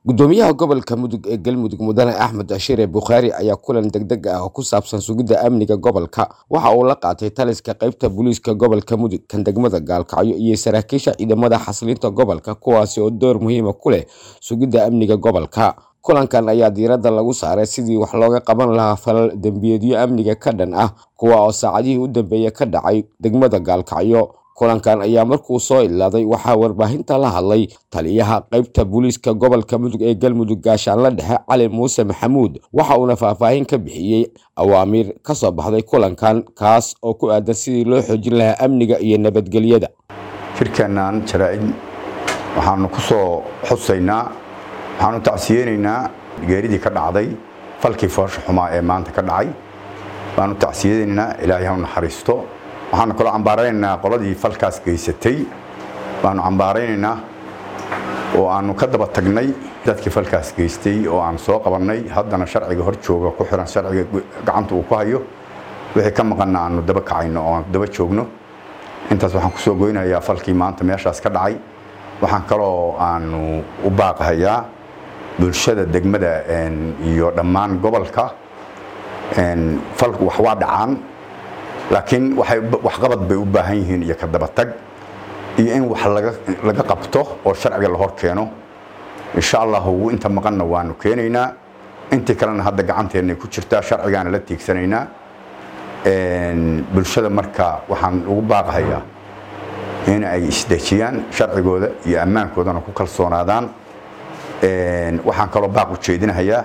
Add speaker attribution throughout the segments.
Speaker 1: gudoomiyaha gobolka mudug ee galmudug mudane axmed ashire bukhaari ayaa kulan degdeg ah oo ku saabsan sugidda amniga gobolka waxa uu la qaatay taliska qaybta booliiska gobolka mudug kan degmada gaalkacyo iyo saraakiisha ciidamada xasilinta gobolka kuwaasi oo door muhiima ku leh sugidda amniga gobolka kulankan ayaa diiradda lagu saaray sidii wax looga qaban lahaa falal dembiyeedyo amniga ka dhan ah kuwa oo saacadihii u dambeeya ka dhacay degmada gaalkacyo kulankan ayaa markuu soo ilaaday waxaa warbaahinta la hadlay taliyaha qaybta booliiska gobolka mudug ee galmudug gaashaanla dhexe cali muuse maxamuud waxa uuna faahfaahin ka bixiyey awaamiir ka soo baxday kulankan kaas oo ku aadan sidii loo xoojin lahaa amniga iyo nabadgelyada
Speaker 2: shirkeennan jaraa-id waxaanu ku soo xusaynaa waxaanu tacsiyeynaynaa geeridii ka dhacday falkii foosha xumaa ee maanta ka dhacay baanu tacsiyeynaynaa ilaahay hau naxariisto waxaanu kaloo cambaaraynaynaa qoladii falkaas geysatay baanu cambaaraynaynaa oo aanu ka daba tagnay dadkii falkaas geystay oo aan soo qabannay haddana sharciga hor jooga ku xiran sharciga gacanta uu ku hayo wixii ka maqanna aanu daba kacayno oo aan daba joogno intaas waxaan ku soo goynayaa falkii maanta meeshaas ka dhacay waxaan kaloo aanu u baaqahayaa bulshada degmada iyo dhammaan gobolka falku wax waa dhacaan laakiin waxqabad bay u baahan yihiin iyo ka dabatag iyo in wax laga qabto oo sharciga la hor keeno insha allahu inta maqanna waanu keenaynaa intii kalena hadda gacanteennay ku jirtaa sharcigaana la tiigsanaynaa bulshada marka waxaan ugu baaqahayaa in ay isdejiyaan sharcigooda iyo ammaankoodana ku kalsoonaadaan waxaan kaloo baaq u jeedinahayaa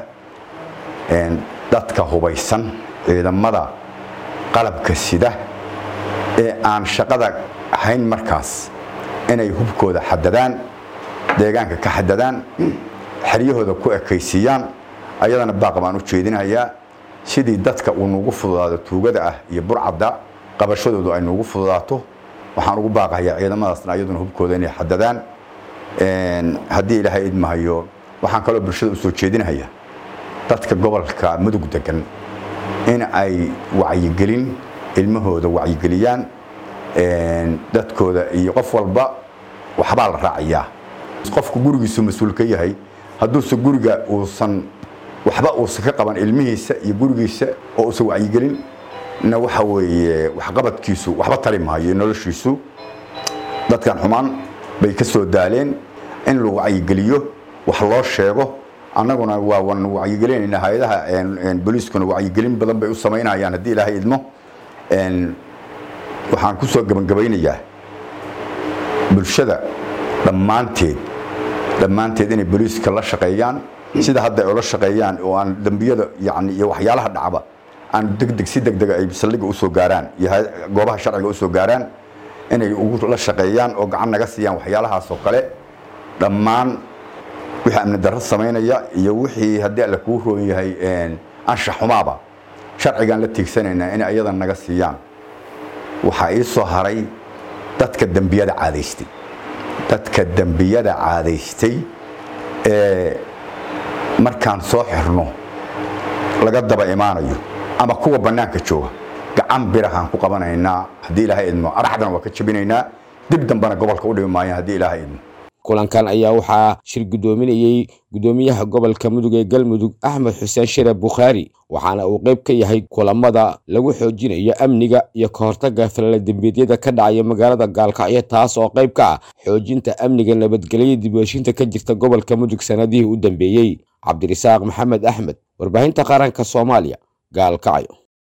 Speaker 2: dadka hubaysan ciidamada qalabka sida ee aan shaqada ahayn markaas inay hubkooda xadadaan deegaanka ka xadadaan xeryahooda ku ekaysiiyaan ayadana baaq baan u jeedinayaa sidii dadka uu nuugu fududaado tuugada ah iyo burcadda qabashadoodu ay nuugu fududaato waxaan ugu baaqayaa ciidamadaasna ayaduna hubkooda inay xadadaan haddii ilaahay idmahayo waxaan kaloo bulshada u soo jeedinayaa dadka gobolka mudug degan in ay wacyigelin ilmahooda wacyigeliyaan dadkooda iyo qof walba waxbaa la raaciyaa qofku gurigiisu mas-uul ka yahay hadduuse guriga uusan waxba uusan ka qaban ilmihiisa iyo gurigiisa oo uusan wacyigelin na waxa weeye waxqabadkiisu waxba tari maayo noloshiisu dadkan xumaan bay ka soo daaleen in la wacyigeliyo wax loo sheego annaguna waa wan wacyigelinayna hay-adaha booliiskuna wacyigelin badan bay u samaynayaan haddii ilaahay idmo waxaan ku soo gebangabaynayaa bulshada dhammaanteed dhammaanteed inay booliiska la shaqeeyaan sida hadda ay ula shaqeeyaan oo aan dembiyada yani iyo waxyaalaha dhacba aan degdeg si degdega ay saldhiga usoo gaaraan iyo goobaha sharciga usoo gaaraan inay ugu la shaqeeyaan oo gacan naga siiyaan waxyaalahaas oo kale dhammaan wixii amni darro samaynaya iyo wixii haddii alle kuu roon yahay anshax xumaaba sharcigaan la tiigsanaynaa inay ayadan naga siiyaan waxaa ii soo haray dadka dembiyada caadaystay dadka dembiyada caadaystay ee markaan soo xirno laga daba imaanayo ama kuwa bannaanka jooga gacan birahaan ku qabanaynaa haddii ilaahay idmo araxdana waa ka jebinaynaa dib dambena gobolka u dhimi maayaan haddii ilaahay idmo
Speaker 1: kulankan ayaa waxaa shir guddoominayey gudoomiyaha gobolka mudug ee galmudug axmed xuseen shire bukhaari waxaana uu qayb ka yahay kulamada lagu xoojinayo amniga iyo ka hortagga falaladembeedyada ka dhacaya magaalada gaalkacyo taas oo qayb ka ah xoojinta amniga nabadgelya dibheshinta ka jirta gobolka mudug sanadihii u dambeeyey cabdirasaaq maxamed axmed warbaahinta qaranka soomaaliya gaalkacyo